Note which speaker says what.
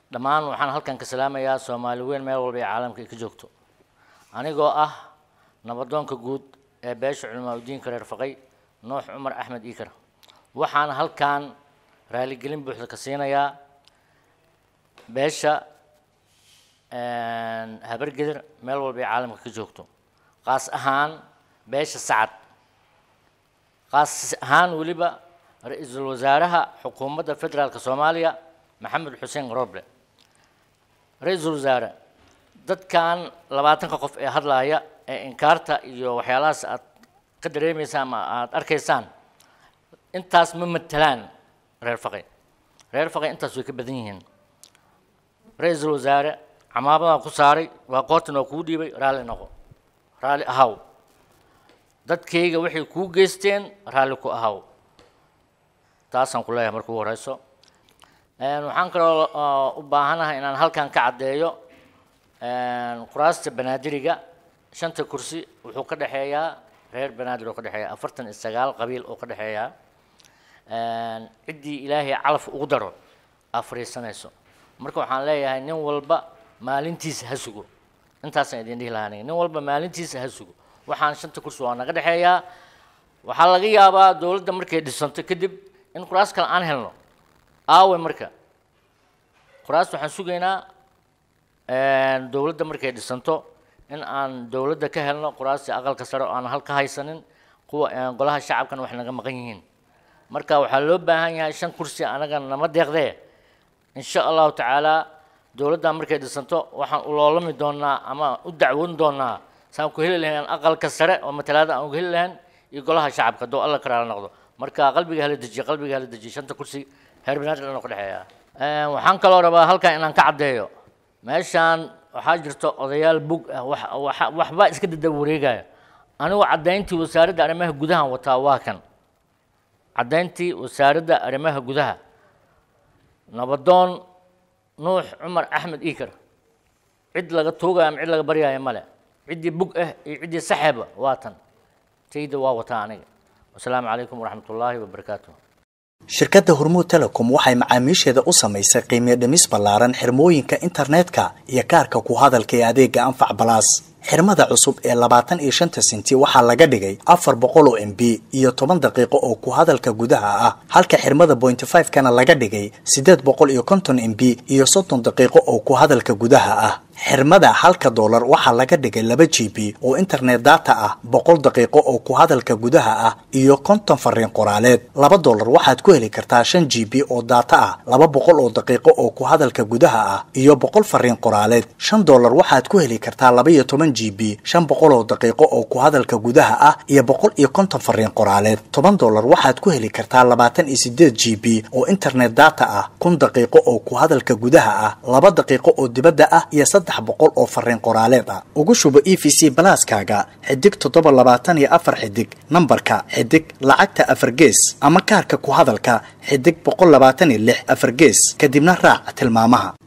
Speaker 1: dhammaan waxaan halkan ka salaamayaa soomaali weyn meel walba ee caalamka ay ka joogto anigoo ah nabadoonka guud ee beesha culimaa udiinka reer faqay nuux cumar axmed iikar waxaan halkan raaligelin buuxda ka siinayaa beesha habargeder meel walba ee caalamka ka joogto qaas ahaan beesha sacad qaas ahaan weliba ra-iisul wasaaraha xukuumadda federaalka soomaaliya maxamed xuseen roble ra-iisul wasaare dadkan labaatanka qof ee hadlaaya ee inkaarta iyo waxyaalahaas aad ka dareemaysaan ama aada arkaysaan intaas ma matelaan reer faqay reer faqay intaas way ka badan yihiin ra-iisul wasaare camaabadan ku saaray waa qoortan oo kuu dhiibay raalli noqo raalli ahaw dadkayga waxay kuu geysteen raalli ku ahaw taasaan ku leeyahay marka ugu horeyso waxaan kaloo u baahanahay inaan halkan ka caddeeyo kuraasta banaadiriga shanta kursi wuxuu ka dhexeeyaa reer banaadir oo ka dhexeeya afartan iyo sagaal qabiil oo ka dhexeeya ciddii ilaahay calaf ugu daro aa fariisanayso marka waxaan leeyahay nin walba maalintiisa ha sugo intaasaan idin dhihi lahaa aniga nin walba maalintiisa ha sugo waxaan shanta kursi waa naga dhexeeyaa waxaa laga yaabaa dowladda markay dhisanto kadib in kuraas kale aan helno aawe marka kuraas waxaan sugaynaa dowladda markay dhisanto in aan dowladda ka helno kuraastii aqalka sare oo aan hal ka haysanin kuwa golaha shacabkana wax naga maqan yihiin marka waxaa loo baahan yahay shan kursi anaga nama deeqdee insha allahu tacaala dowladda markay dhisanto waxaan uloolami doonaa ama u dacwoon doonaa saan ku heli lahayn aqalka sare oo matalaada aan uga heli lahayn iyo golaha shacabka hadduu alla karaala noqdo marka qalbiga hala dejiye qalbiga hala dejiye shanta kursi reer banaadir dhan oo ka dhexeeya waxaan kaloo rabaa halkan inaan ka caddeeyo meeshaan waxaa jirta odayaal bug ah wax waxbaa iska dadaba wareegaya anigu caddayntii wasaaradda arrimaha gudahan wataa waa kan caddayntii wasaaradda arrimaha gudaha nabadoon nuux cumar axmed iikar cid laga tuugaya ama cid laga baryaya male ciddii bug ah iyo ciddii saxeeba waa tan tayda waa wataa aniga wasalaamu calaykum waraxmat ullaahi wabarakaatuh
Speaker 2: shirkadda hormuud telecom waxay macaamiisheeda u samaysay qiimiyo dhimis ballaaran xirmooyinka internetka iyo kaarka ku hadalka ee adeega anfac balaas xirmada cusub ee labaatan iyo shanta senti waxaa laga dhigay afar boqol oo m b iyo toban daqiiqo oo ku hadalka gudaha ah halka xirmada pointy five kana laga dhigay siddeed boqol iyo konton m b iyo soddon daqiiqo oo ku hadalka gudaha ah xirmada halka doolar waxaa laga dhigay laba g b oo internet data ah boqol daqiiqo oo ku hadalka gudaha ah iyo konton fariin qoraaleed laba doolar waxaad ku heli kartaa shan g b oo data ah laba boqol oo daqiiqo oo ku hadalka gudaha ah iyo boqol fariin qoraaleed shan doolar waxaad ku heli kartaa laba iyo toban g b shan boqol oo daqiiqo oo ku hadalka gudaha ah iyo boqol iyo konton fariin qoraaleed toban doolar waxaad ku heli kartaa labaatan iyo sideed g b oo internet data ah kun daqiiqo oo ku hadalka gudaha ah laba daqiiqo oo dibadda ah iyo saddex boqol oo fariin qoraaleed ah ugu shubo e v c balaaskaaga xidig toddoba labaatan iyo afar xidig nambarka xidig lacagta afar gees ama kaarka ku hadalka xidig boqol labaatan iyo lix afar gees kadibna raac tilmaamaha